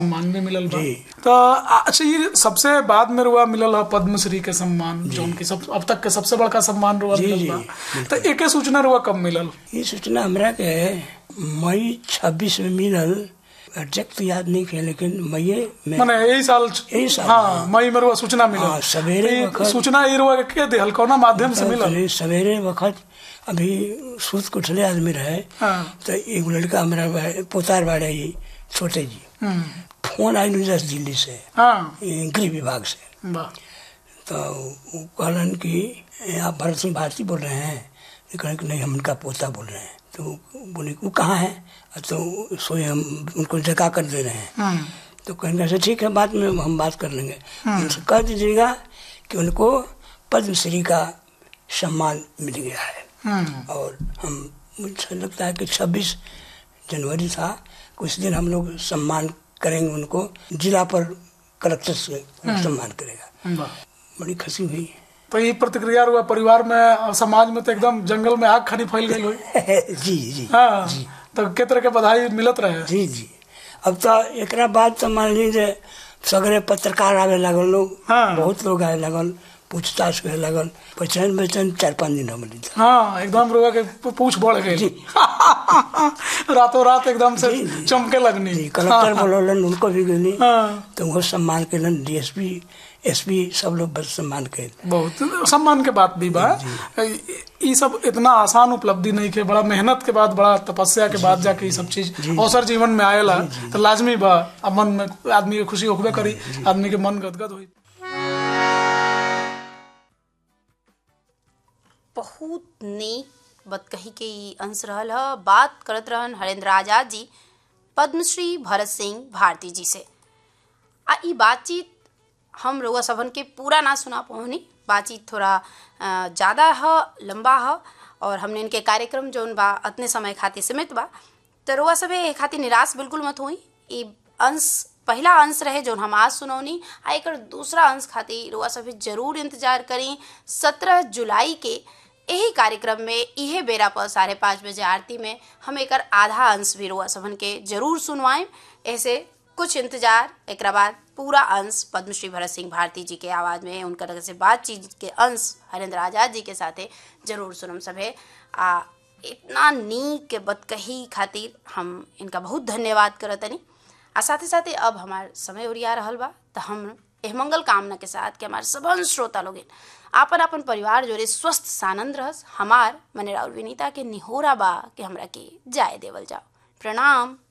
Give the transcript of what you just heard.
सम्मान भी मिलल बा जी। तो अच्छा ये सबसे बाद में रुआ मिलल है पद्मश्री के सम्मान जौन की सब अब तक के सबसे बड़का सम्मान रुआ जी, मिलल जी, बा तो एके सूचना रुआ कब मिलल ये सूचना हमरा के मई छब्बीस में मिलल एग्जैक्ट तो याद नहीं है लेकिन मई में माने यही साल यही साल, हाँ हाँ। मई में रुआ सूचना मिलल हाँ, सवेरे तो ये वक्त- सूचना ये रुआ के दिहल कौना माध्यम से मिलल पहले सवेरे वक्त अभी सूत के उठले आदमी रहे हाँ। तो एक लड़का हमारा बा- पोतार बाड़े ही छोटे जी हम्म, फोन आई दस दिल्ली से हाँ ये गृह विभाग से वाह तो वो कहलन कि "ए, आप भरत सिंह भारती बोल रहे हैं ये कहलन कि नहीं हम उनका पोता बोल रहे हैं तो बोले वो कहाँ है तो सोए हम उनको जगा कर दे रहे हैं हम्म, तो कहेंगे अच्छा ठीक है बाद में हम बात कर लेंगे उनसे कह दीजिएगा कि उनको पद्मश्री का सम्मान मिल गया है हम्म, और हम मुझे लगता है कि 26 जनवरी था उस दिन हम लोग सम्मान करेंगे उनको जिला पर कलेक्टर से सम्मान करेगा वाह बड़ी खुशी हुई तो ये प्रतिक्रिया रुआ परिवार में और समाज में तो एकदम जंगल में आग खानी फैल गई हुई जी जी हाँ तो के तरह के बधाई मिलत रहे जी जी अब तो एकरा बाद तो मान लीजिए सगरे पत्रकार आवे लगल लोग हाँ। बहुत लोग आए लगल पूछताछ करे लगल पहचान पहचान चार पाँच दिन हम ली हाँ एकदम रुआ के पूछ बढ़ गई रातों रात एकदम से जी, जी। चमके लगनी जी कलेक्टर बोलन उनको भी गई हाँ तो वो सम्मान कैलन डीएसपी एसपी सब लोग बस सम्मान कैल बहुत सम्मान के बात भी बा ये सब इतना आसान उपलब्धि नहीं के बड़ा मेहनत के बाद बड़ा तपस्या के बाद जाके ये सब चीज अवसर जीवन में आएला तो लाजमी बा अब मन में आदमी के खुशी होबे करी आदमी के मन गदगद हुई बहुत नीक बतकही के ई अंश रहल ह बात करत रहन हरेंद्र आजाद जी पद्मश्री भरत सिंह भारती जी से आ ई बातचीत हम रउआ सबन के पूरा ना सुना पहुनी बातचीत थोड़ा अ, ज़्यादा ह लंबा ह और हमने इनके कार्यक्रम जौन बा अतने समय खातिर सीमित बा तो रउआ सभे ए खातिर निराश बिल्कुल मत हुई ई अंश पहला अंश रहे जौन हम आज सुनौनी आ एकर दूसरा अंश खातिर रउआ सभे जरूर इंतजार करी सत्रह जुलाई के यही कार्यक्रम में इहे बेरा पर साढ़े पाँच बजे आरती में हम एकर आधा अंश भी रुआ सबन के जरूर सुनवाएं ऐसे कुछ इंतजार एक बाद पूरा अंश पद्मश्री भरत सिंह भारती जी के आवाज़ में उनकर तरह से बातचीत के अंश हरेंद्र आजाद जी के साथे जरूर सुनम सभे आ इतना नीक के बतकही खातिर हम इनका बहुत धन्यवाद करतनी आ साथे साथे अब हमार समय ओरिया रहल बा तो हम एह मंगल कामना के साथ कि हमारे सबन श्रोता लोग आपन आपन परिवार जोरे स्वस्थ सानंद रहस हमार मने राउर विनीता के निहोरा बा कि हमरा के जाय देवल जाओ प्रणाम